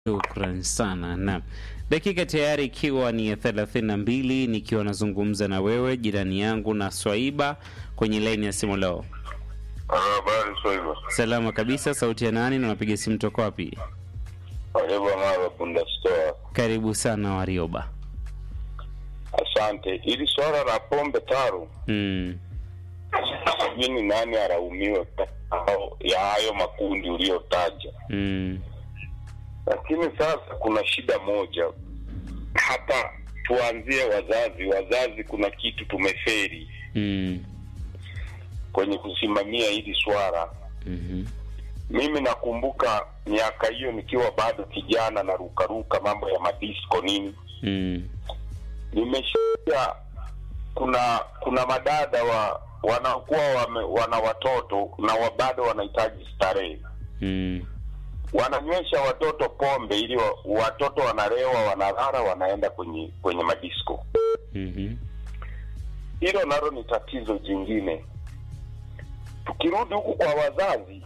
Shukran sana. Naam, dakika tayari ikiwa ni ya thelathini na mbili nikiwa nazungumza na wewe jirani yangu na Swaiba kwenye laini ya simu leo. Habari Swaiba. Salama kabisa. Sauti ya nani na unapiga simu toka wapi? Warioba Mara Bunda Store. Karibu sana Warioba. Asante. Ili swala la pombe taru, Mm. sijui ni nani alaumiwe au ya hayo makundi uliyotaja, Mm. lakini sasa kuna shida moja hapa. Tuanzie wazazi. Wazazi, kuna kitu tumeferi Mm. kwenye kusimamia hili swala. Mhm. Mimi nakumbuka miaka hiyo nikiwa bado kijana na rukaruka mambo ya madisko nini Mm. nimesikia kuna kuna madada wa wanakuwa wame, wana watoto na wa bado wanahitaji starehe, Mm. wananywesha watoto pombe ili wa, watoto wanalewa, wanalala, wanaenda kwenye kwenye madisko. Mhm. Hilo nalo ni tatizo jingine. Tukirudi huku kwa wazazi,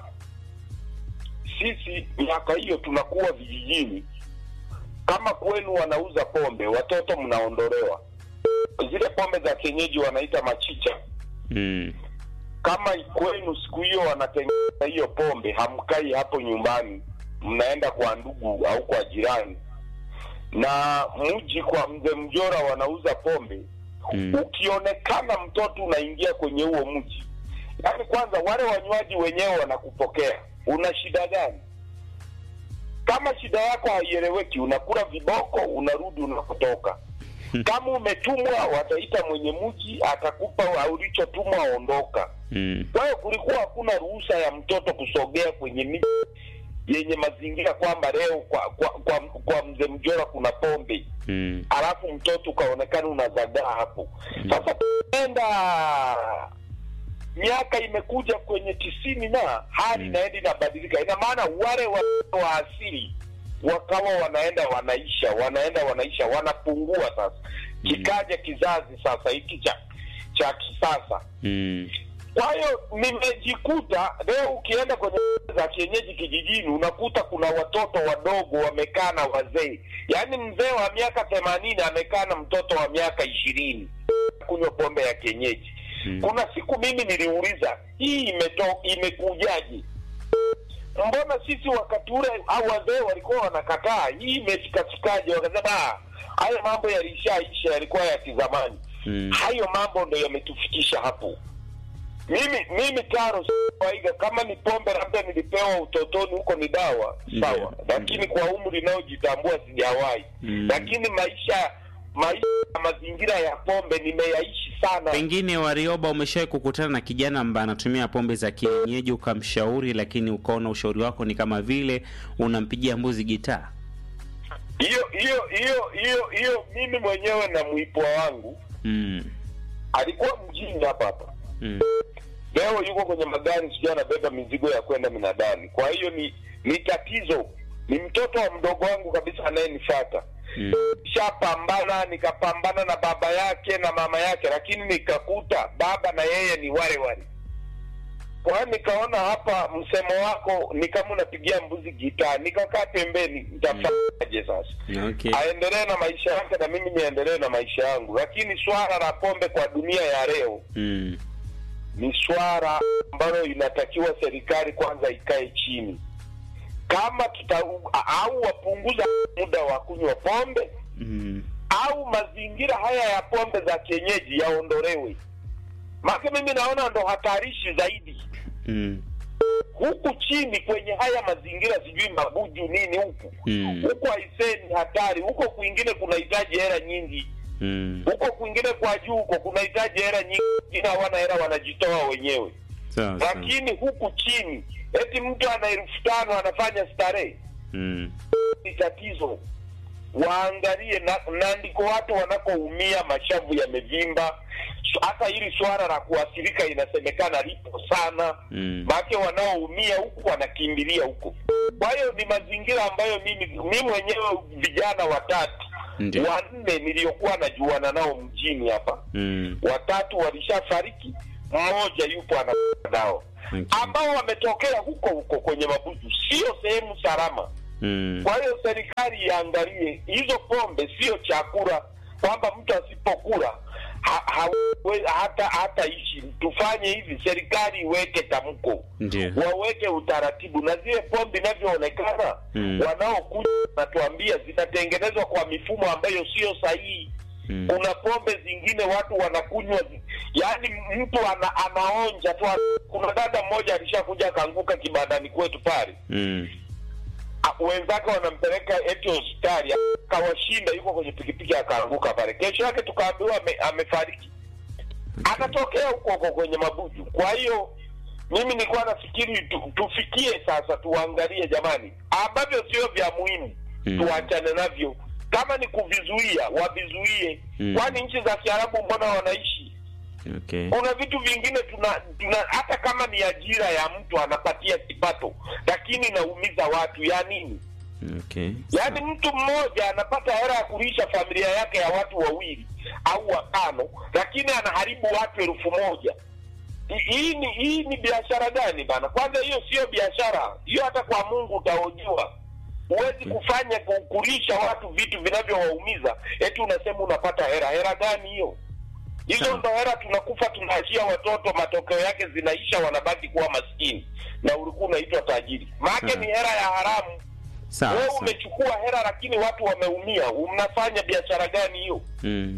sisi miaka hiyo tunakuwa vijijini, kama kwenu wanauza pombe, watoto mnaondolewa zile pombe za kienyeji wanaita machicha. Mm. Kama kwenu siku hiyo wanatengeneza hiyo pombe, hamkai hapo nyumbani, mnaenda kwa ndugu au kwa jirani. Na mji kwa mzee Mjora wanauza pombe, Mm. ukionekana mtoto unaingia kwenye huo mji, yaani kwanza wale wanywaji wenyewe wanakupokea, una shida gani? Kama shida yako haieleweki, unakula viboko, unarudi unakotoka. Kama umetumwa, wataita mwenye mji, atakupa ulichotumwa, ondoka. Mm. Kwa hiyo kulikuwa hakuna ruhusa ya mtoto kusogea kwenye miji yenye mazingira kwamba leo kwa kwa, kwa, kwa mzee Mjora kuna pombe Mm. alafu mtoto ukaonekana unazagaa hapo. Sasa tuenda miaka imekuja kwenye tisini na hali inaenda inabadilika, ina maana wale wa, wa asili wakawa wanaenda wanaisha, wanaenda wanaisha, wanapungua. Sasa kikaja kizazi sasa hiki cha cha kisasa. Mm. Kwa hiyo nimejikuta leo, ukienda kwenye za kienyeji kijijini, unakuta kuna watoto wadogo wamekaa na wazee, yaani mzee wa miaka themanini amekaa na mtoto wa miaka ishirini kunywa pombe ya kienyeji. Mm. Kuna siku mimi niliuliza hii imeto, imekujaje? Mbona sisi wakati ule au wazee walikuwa wanakataa, hii imefikafikaje? Wakasema "Ah, haya mambo yalishaisha, yalikuwa ya kizamani. Mm. Hayo mambo ndo yametufikisha hapo. Mimi mimi Taro kawaida, kama ni pombe labda nilipewa utotoni huko ni dawa Ndio. sawa, lakini kwa umri inayojitambua sijawahi. Mm. Lakini maisha maisha na mazingira ya pombe nimeyaishi sana. Pengine Warioba, umeshawahi kukutana na kijana ambaye anatumia pombe za kienyeji ukamshauri, lakini ukaona ushauri wako ni kama vile unampigia mbuzi gitaa? Hiyo hiyo hiyo hiyo hiyo, mimi mwenyewe na mwipwa wangu Mm. alikuwa mjini hapa hapa Mm. leo yuko kwenye magari, sijui anabeba mizigo ya kwenda minadani. Kwa hiyo ni ni tatizo, ni mtoto wa mdogo wangu kabisa anayenifuata. Mm. Shapambana, nikapambana na baba yake na mama yake, lakini nikakuta baba na yeye ni wale wale. Kwa hiyo nikaona hapa msemo wako ni kama unapigia mbuzi gitaa, nikakaa pembeni, nitafanyaje sasa? Okay. Aendelee na maisha yake na mimi niendelee na maisha yangu, lakini swala la pombe kwa dunia ya leo Mm. ni swala ambalo inatakiwa serikali kwanza ikae chini, kama tuta au wapunguza muda wa kunywa pombe Mm. au mazingira haya ya pombe za kienyeji yaondolewe. Maana mimi naona ndo hatarishi zaidi Mm. huku chini kwenye haya mazingira, sijui mabuju nini huku Mm. huku, aisee, ni hatari huko. Kwingine kunahitaji hela nyingi Mm. huko, kwingine kwa juu huko kunahitaji hela nyingi, wengine hawana hela, wanajitoa wenyewe Sawa sawa. lakini huku chini eti mtu ana elfu tano anafanya starehe, Mm. ni tatizo. Waangalie na, na ndiko watu wanakoumia, mashavu yamevimba. So, Hata hili swala la kuathirika inasemekana lipo sana, Mm. maake wanaoumia huku wanakimbilia huko. Kwa hiyo ni mazingira ambayo mimi mimi mwenyewe vijana watatu Ndio. wanne niliyokuwa najuana nao mjini hapa Mm. watatu walishafariki, mmoja yupo ana dawa Okay. ambao wametokea huko huko kwenye mabuju, sio sehemu salama. Mm. Kwa hiyo serikali iangalie hizo pombe, sio chakula, kwamba mtu asipokula ha, hawe, hata hataishi. Tufanye hivi, serikali iweke tamko, Ndio. waweke utaratibu, na zile pombe inavyoonekana Mm. wanaokuja wanatuambia zinatengenezwa kwa mifumo ambayo sio sahihi. Mm. Kuna pombe zingine watu wanakunywa, zi- yaani mtu ana, anaonja tu. Kuna dada mmoja alishakuja akaanguka kibandani kwetu pale Mm. A- wenzake wanampeleka eti hospitali, akawashinda, yuko kwenye pikipiki akaanguka pale. Kesho yake tukaambiwa ame, amefariki, akatokea huko huko kwenye mabuju. Kwa hiyo mimi nilikuwa nafikiri tu, tufikie sasa, tuangalie jamani, ambavyo sio vya muhimu Mm. tuachane navyo. Kama ni kuvizuia, wavizuie, Mm. kwani nchi za Kiarabu mbona wanaishi Okay. kuna vitu vingine tuna, tuna hata kama ni ajira ya mtu anapatia kipato, lakini inaumiza watu ya nini? Okay. Yaani mtu mmoja anapata hela ya kulisha familia yake ya watu wawili au watano, lakini anaharibu watu elfu moja. Hi- Hii ni hii ni biashara gani bana? Kwanza hiyo sio biashara hiyo, hata kwa Mungu utaojua. Huwezi kufanya ku- kulisha watu vitu vinavyowaumiza, eti unasema unapata hela. Hela gani hiyo? Hizo Sawa. ndo hela tunakufa, tunaachia watoto, matokeo yake zinaisha, wanabaki kuwa maskini na ulikuwa unaitwa tajiri. Maake Sawa. ni hela ya haramu. Sawa. Wewe sawa. umechukua hela lakini watu wameumia, mnafanya biashara gani hiyo? Mm.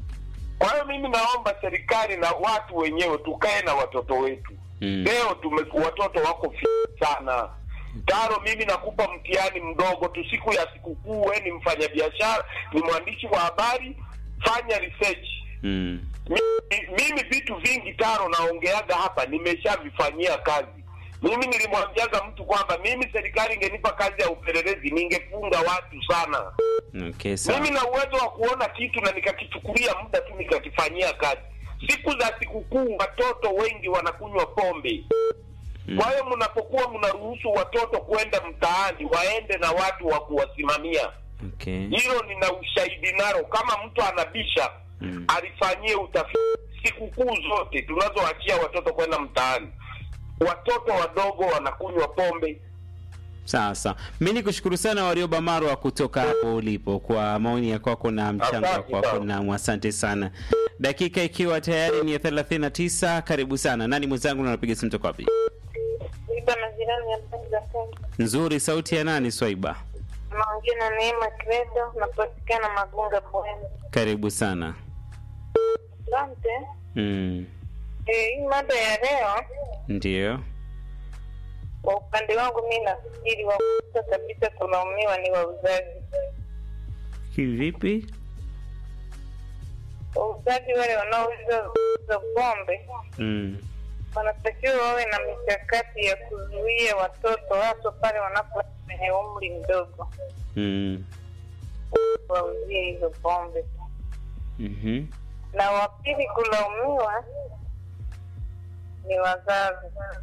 Kwa hiyo mimi naomba serikali na watu wenyewe tukae na watoto wetu. Mm. Leo tume watoto wako fi sana. Taro, mimi nakupa mtihani mdogo tu, siku ya sikukuu, wewe ni mfanyabiashara, ni mwandishi wa habari, fanya research. Mm. Mimi, mimi vitu vingi Taro naongeaga hapa nimeshavifanyia kazi. Mimi nilimwambiaga mtu kwamba mimi serikali ingenipa kazi ya upelelezi ningefunga watu sana. Okay, sawa. Mimi na uwezo wa kuona kitu na nikakichukulia muda tu nikakifanyia kazi. Siku za sikukuu watoto wengi wanakunywa pombe. Mm. Kwa hiyo mnapokuwa mnaruhusu watoto kwenda mtaani, waende na watu wa kuwasimamia. Okay. Hilo nina ushahidi nalo. Kama mtu anabisha, Mm. alifanyie utafiti. Sikukuu zote tunazoachia watoto kwenda mtaani, watoto wadogo wanakunywa pombe. Sasa mi ni kushukuru sana Warioba Marwa kutoka hapo ulipo kwa maoni ya kwako na mchango wa Asante kwako, sana. na asante sana. Dakika ikiwa tayari ni ya 39, karibu sana. Nani mwenzangu na unapiga simu toka wapi? Iba na jirani ya Mbezi za Kenya. Nzuri, sauti ya nani Swaiba? Naongea na Neema Credo, napatikana Magunga Bweni. Karibu sana. Asante. Mm. Eh, hii mada ya leo Ndio. kwa upande wangu mi nafikiri wa kwanza kabisa kulaumiwa ni wauzaji. Kivipi? Wauzaji wale wanaouza uza pombe Mm. wanatakiwa wawe na mikakati ya kuzuia watoto hasa pale wanapo kwenye umri mdogo Mm. wauzie hizo pombe. Mhm. Na wa pili kulaumiwa ni wazazi.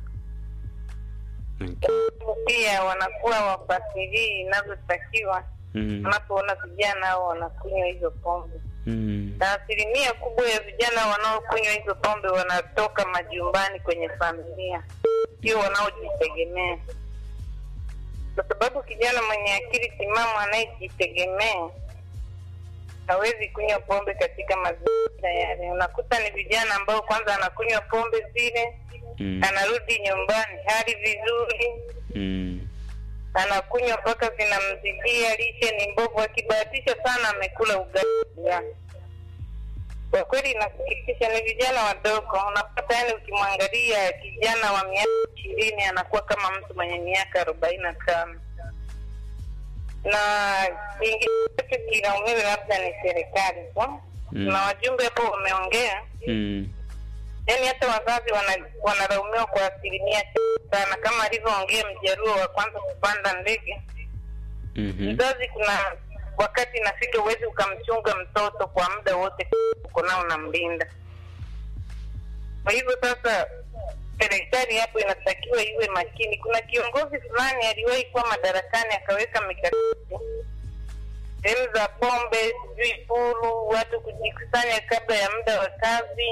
Okay. pia wanakuwa wafasirii inavyotakiwa Mm. wanapoona vijana hao wanakunywa hizo pombe Mm. na asilimia kubwa ya vijana wanaokunywa hizo pombe wanatoka majumbani kwenye familia sio wanaojitegemea kwa sababu kijana mwenye akili timamu anayejitegemea hawezi kunywa pombe katika mazingira yale unakuta ni vijana ambao kwanza anakunywa pombe zile Mm. anarudi nyumbani hali vizuri Mm. anakunywa mpaka zinamzidia, lishe ni mbovu. Akibahatisha sana amekula ugali. Kwa kweli inasikitisha, ni vijana wadogo. Unapata yani, ukimwangalia kijana wa miaka ishirini anakuwa kama mtu mwenye miaka arobaini na tano na kingine kilaumiwe labda ni serikali tu. Mm. na wajumbe hapo wameongea Mm. yaani hata wazazi wana- wanalaumiwa kwa asilimia chache sana, kama alivyoongea mjaruo wa kwanza kupanda ndege. Mhm. Mzazi, kuna wakati inafika huwezi ukamchunga mtoto kwa muda wote uko nao unamlinda. Kwa hivyo sasa, serikali hapo inatakiwa iwe makini. Kuna kiongozi fulani aliwahi kuwa madarakani akaweka mikakati sehemu za pombe, sijui puru, watu kujikusanya kabla ya muda wa kazi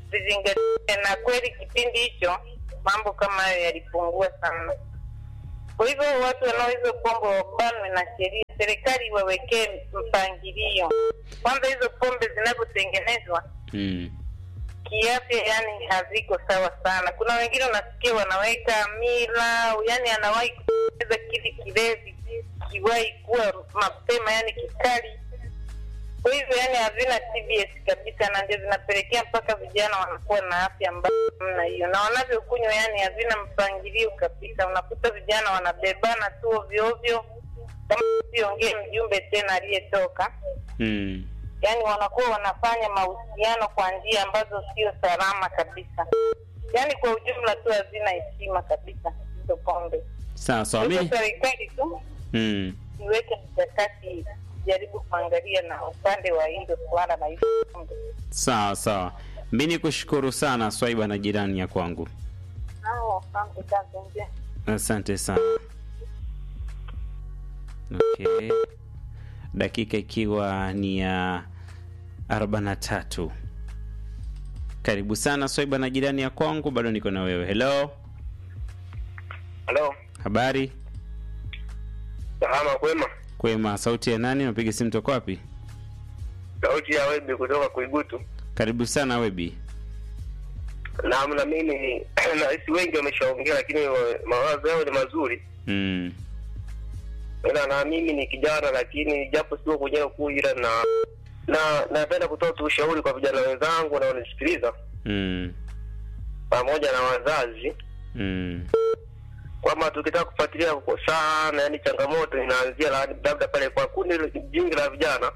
zizingatie, na kweli kipindi hicho mambo kama hayo yalipungua sana. Kwa hivyo watu wanaohizo pombe wabanwe na sheria, serikali wawekee mpangilio. Kwanza hizo pombe zinavyotengenezwa Mm. kiafya, yani haziko sawa sana. Kuna wengine unasikia wanaweka mila, yani anawahi kutengeneza kile kilevi kiwahi kuwa mapema, yani kikali. Kwa hivyo yani havina TBS kabisa, na ndio zinapelekea mpaka vijana wanakuwa na afya mbaya namna hiyo, na wanavyokunywa yani havina mpangilio kabisa. Unakuta vijana wanabebana tu ovyo ovyo, kama siongee mjumbe tena aliyetoka Mm. yani wanakuwa wanafanya mahusiano kwa njia ambazo sio salama kabisa. Yani kwa ujumla tu hazina heshima kabisa hizo pombe. Sawa sawa. Sasa Mi serikali tu mm. iweke mikakati, jaribu kuangalia na upande wa hilo suala la hizo pombe. Sawa sawa. Mi ni kushukuru sana Swaiba na jirani ya kwangu. Hao, asante kazi njema. Asante sana. Okay. Dakika ikiwa ni ya 43. Karibu sana Swaiba na jirani ya kwangu, bado niko na wewe. Hello, Halo, habari? salama kwema. Kwema, sauti ya nani? Unapiga simu toka wapi? Sauti ya Webi kutoka Kuigutu. Karibu sana Webi. Naam, na mimi nahisi wengi wameshaongea, lakini wa- mawazo yao ni mazuri. Mm. Ila na mimi ni kijana, lakini japo sio kwenye kuu, ila na na napenda kutoa tu ushauri kwa vijana wenzangu wanaonisikiliza Mm. pamoja na wazazi Mm. kwamba tukitaka kufuatilia kwa sana, yani changamoto inaanzia la- labda pale kwa kundi jingi la vijana.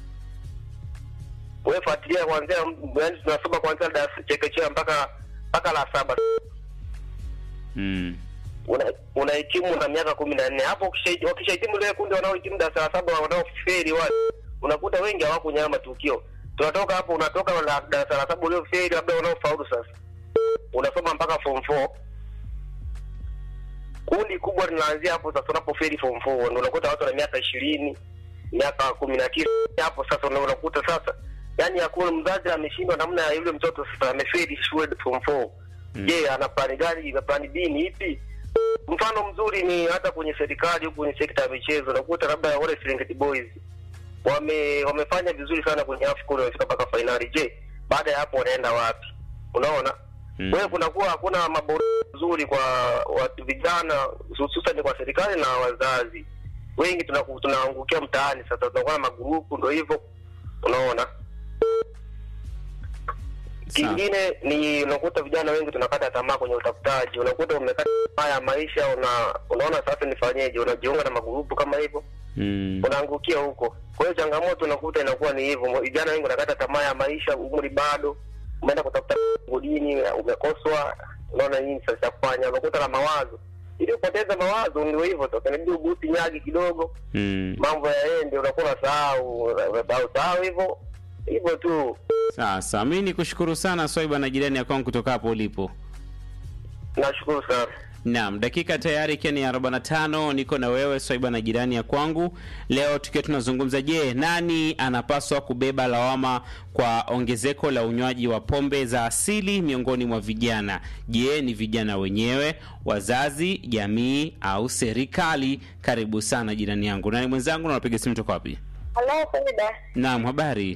Wewe fuatilia kuanzia, yani tunasoma kuanzia darasa chekechea mpaka mpaka la saba Mm. una- unahitimu na miaka kumi na nne hapo ukisha- wakishahitimu lile kundi wanaohitimu darasa la saba wanaoferi wale unakuta wengi hawakunyama matukio tunatoka hapo unatoka la darasa la saba ulioferi labda wanaofaulu sasa unasoma mpaka form four kundi kubwa linaanzia hapo sasa unapoferi form four ndio unakuta watu na miaka ishirini miaka kumi na tisa hapo sasa ndio unakuta sasa yani hakuna mzazi ameshindwa namna ya yule mtoto sasa ameferi shule form four Mm. je ana plani gani plani b ni ipi mfano mzuri ni hata kwenye serikali huku kwenye sekta ya michezo unakuta labda wale Serengeti Boys wame wamefanya vizuri sana kwenye AFCON wamefika mpaka fainali je baada ya hapo wanaenda wapi unaona Mm. kwa hiyo kunakuwa hakuna maboresho mazuri kwa watu vijana hususan kwa serikali na wazazi wengi tunaku- tunaangukia mtaani sasa tunakuwa na magurupu ndo hivyo unaona Sawa. kingine ni unakuta vijana wengi tunakata tamaa kwenye utafutaji unakuta umekata tamaa ya maisha una unaona sasa nifanyeje unajiunga na magurupu kama hivyo Mm. unaangukia huko kwa hiyo changamoto unakuta inakuwa ni hivyo vijana wengi wanakata tamaa ya maisha umri bado umeenda kutafuta godini umekoswa unaona nini sasa cha kufanya unakuta na mawazo ili upoteza mawazo ndio hivyo sasa inabidi ugusi nyagi kidogo Mm. mambo yaende unakuwa unasahau unasahau sahau hivyo hivyo tu Sasa mi ni kushukuru sana Swaiba na jirani ya kwangu kutoka hapo ulipo. nashukuru sana Naam, dakika tayari ikiwa ni 45, niko na wewe Swaiba na jirani ya kwangu. Leo tukiwa tunazungumza, je, nani anapaswa kubeba lawama kwa ongezeko la unywaji wa pombe za asili miongoni mwa vijana? Je, ni vijana wenyewe, wazazi, jamii au serikali? Karibu sana jirani yangu. Nani mwenzangu na unapiga simu toka wapi? Halo, Faida. Naam, habari.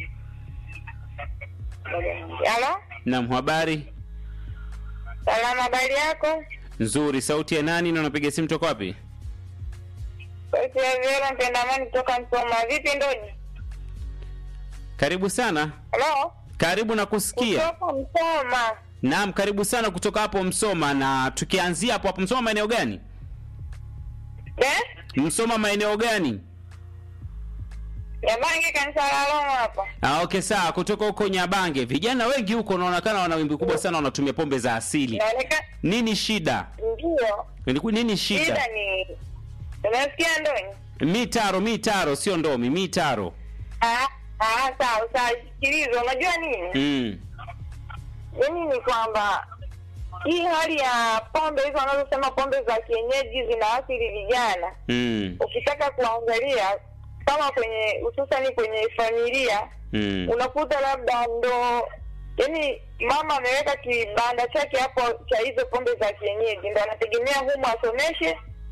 Halo, Naam, habari. salama, habari yako? Nzuri. Sauti ya nani na unapiga simu toka wapi? Sauti ya Vera Mpendamani kutoka Msoma. Vipi Ndoni? Karibu sana. Halo, Karibu na kusikia. kutoka Msoma. Naam, karibu sana kutoka hapo Msoma. Na tukianzia hapo hapo, Msoma maeneo gani? Eh? Msoma maeneo gani? Yabange kanisa la Roma hapa. Ah, okay, sawa. Kutoka huko Nyabange, vijana wengi huko wanaonekana wana wimbi kubwa sana, wanatumia pombe za asili. Inaonekana Nini shida? ndio. Ni- Nini Shida shida? ni Unasikia Ndoni? Mitaro, mitaro, sio ndomi, mitaro. Ah, ah, sawa, sawa. Sikiliza, unajua nini? Mm. Yaani ni kwamba hii hali ya pombe hizo wanazosema pombe za kienyeji zinaathiri vijana. Mm. Ukitaka kuangalia kama kwenye hususani kwenye familia Mm. unakuta labda ndo yani mama ameweka kibanda chake hapo cha hizo pombe za kienyeji ndo anategemea humu asomeshe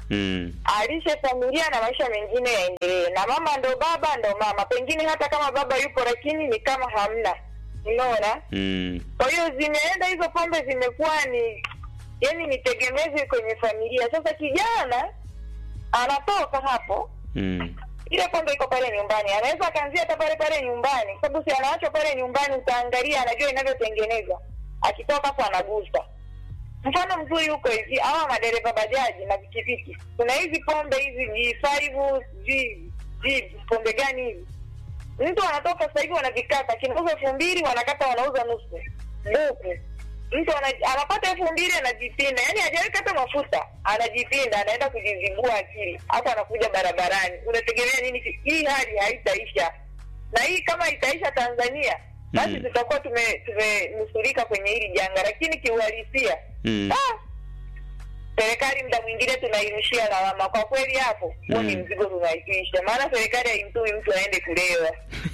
mm. alishe familia na maisha mengine yaendelee, na mama ndo baba ndo mama. Pengine hata kama baba yupo, lakini ni kama hamna, unaona. Mm. Kwa hiyo zimeenda hizo pombe, zimekuwa ni yani ni tegemezi kwenye familia. Sasa kijana anatoka hapo, Mm. ile pombe iko pale nyumbani, anaweza akaanzia hata pale pale nyumbani, kwa sababu si anaachwa pale nyumbani, utaangalia, anajua inavyotengenezwa, akitoka hapo anagusa. Mfano mzuri huko hivi, hawa madereva bajaji na pikipiki, kuna hizi pombe hizi G5 G G pombe gani hivi, mtu anatoka sasa hivi wanavikata, kinauza elfu mbili wanakata wanauza nusu buku mtu ana- anapata elfu mbili anajipinda, yani hajaweka hata mafuta, anajipinda, anaenda kujizibua akili, hapo anakuja barabarani. Unategemea nini? Hii hali haitaisha, na hii kama itaisha Tanzania basi Mm. tutakuwa tume- tumenusurika kwenye hili janga, lakini kiuhalisia Mm. ah, serikali muda mwingine tunairushia lawama. Kwa kweli hapo huo ni Mm. mzigo tunaisha, maana serikali haimtui mtu aende kulewa.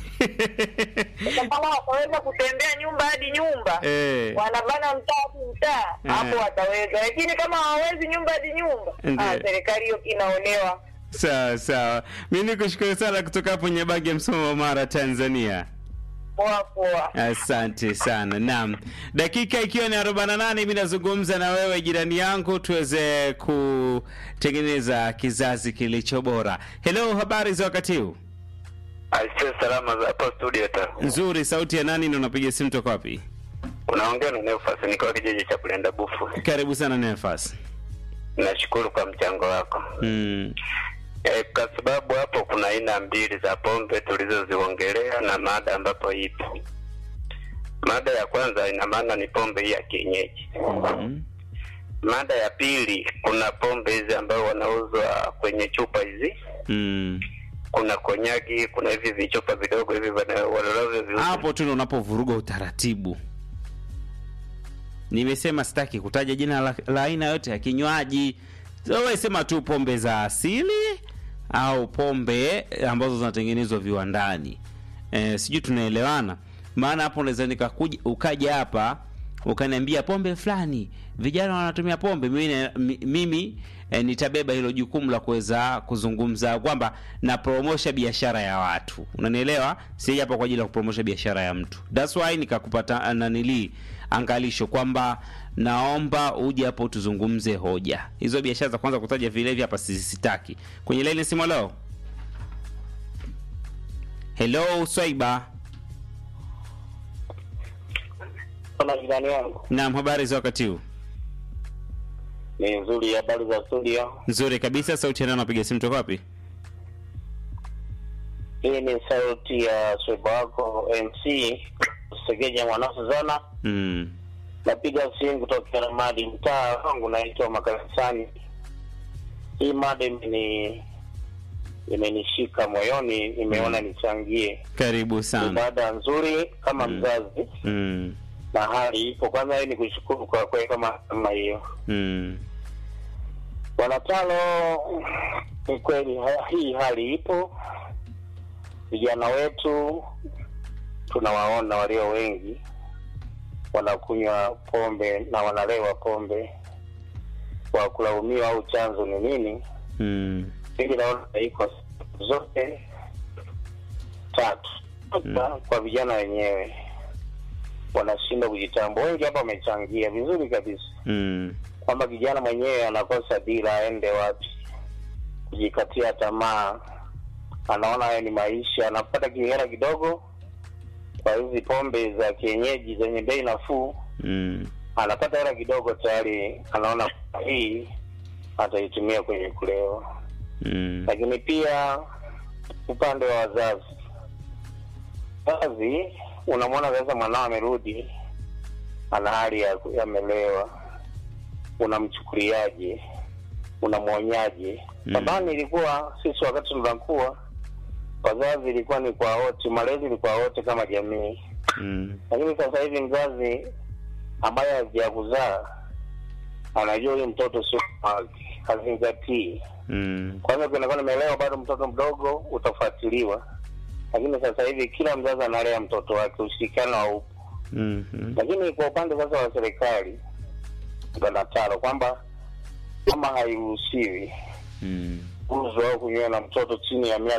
Sasa kama wataweza kutembea nyumba hadi nyumba Eh. wanabana mtaa hadi mtaa, Eh. hapo wataweza, lakini kama hawawezi nyumba hadi nyumba, Ndiyo. ah, serikali hiyo inaonewa. Sawa sawa, mi nikushukuru sana kutoka hapo Nyabage, Msoma, Mara, Tanzania. Poa poa. Asante sana. Naam, dakika ikiwa ni 48 mimi nazungumza na wewe jirani yangu, tuweze kutengeneza kizazi kilicho bora. Hello, habari za wakati huu? Aise, salama za hapo studio ta. Nzuri. Sauti ya nani na unapiga simu toka wapi? Unaongea na Neufas nikiwa kijiji cha Kulenda Bufu. Karibu sana Nefas. Nashukuru kwa mchango wako. Mm. E, kwa sababu hapo kuna aina mbili za pombe tulizoziongelea na mada ambapo ipo. Mada ya kwanza ina maana ni pombe hii ya kienyeji. Mhm. Mada ya pili kuna pombe hizi ambayo wanauzwa kwenye chupa hizi, Mm. kuna konyagi, kuna hivi vichupa vidogo hivi wana- wanalovyo viuza. Hapo tu ndo unapovuruga utaratibu. Nimesema sitaki kutaja jina la, la aina yote ya kinywaji. So, wewe sema tu pombe za asili au pombe ambazo zinatengenezwa viwandani. Eh, sijui tunaelewana. Maana hapo unaweza nikakuja ukaja hapa ukaniambia pombe fulani vijana wanatumia pombe, mimi, na- mi- mimi eh, nitabeba hilo jukumu la kuweza kuzungumza kwamba na promosha biashara ya watu, unanielewa? Si hapa kwa ajili ya kupromosha biashara ya mtu. That's why nikakupata nanili angalisho kwamba naomba uje hapo tuzungumze hoja hizo. Biashara za kwanza kutaja vilevi hapa sisitaki. Kwenye laini simu, leo hello Swaiba. Kama jirani wangu Naam, habari za wakati huu? ni nzuri, habari za studio. Nzuri kabisa. Sauti ya nani anapiga simu toka wapi? Hii ni sauti ya sweba wako MC Segeja Mwanasuzana. Mm. Napiga simu kutokea na madi mtaa wangu naitwa Makanisani. Hii mada imeni imenishika moyoni, nimeona nichangie. Karibu Ni sana. mada nzuri kama Mm. mzazi Mm. na hali ipo. Kwanza hii ni kushukuru kwa kuweka mada kama hiyo. Mm. Wanatalo, ni kweli ha- hii hali ipo. Vijana wetu tunawaona walio wengi wanakunywa pombe na wanalewa pombe, kwa kulaumiwa au chanzo ni nini? Mm. Mimi naona iko zote tatu. Kwanza, Kwa vijana wenyewe wanashindwa kujitambua. Wengi hapa wamechangia vizuri kabisa Mm. kwamba kijana mwenyewe anakosa dira, aende wapi, kujikatia tamaa, anaona hayo ni maisha, anapata kihela kidogo kwa hizi pombe za kienyeji zenye bei nafuu, Mm. anapata hela kidogo tayari, anaona hii ataitumia kwenye kulewa. Mm. Lakini pia upande wa wazazi, wazazi unamwona sasa mwanao amerudi, ana hali ya yamelewa, unamchukuliaje? Unamwonyaje? Mm. Zamani ilikuwa sisi wakati tunakuwa wazazi ilikuwa ni kwa wote, malezi ni kwa wote kama jamii, Mm. lakini sasa hivi mzazi ambaye hajakuzaa anajua huyu mtoto sio wake, hazingatii Mm. kwanza ukionekana umelewa bado mtoto mdogo utafuatiliwa, lakini sasa hivi kila mzazi analea mtoto wake, ushirikiano haupo. Mhm. Lakini kwa upande sasa wa serikali bwana Taro, kwamba kama hairuhusiwi Mm. uzo au kunywa na mtoto chini ya miaka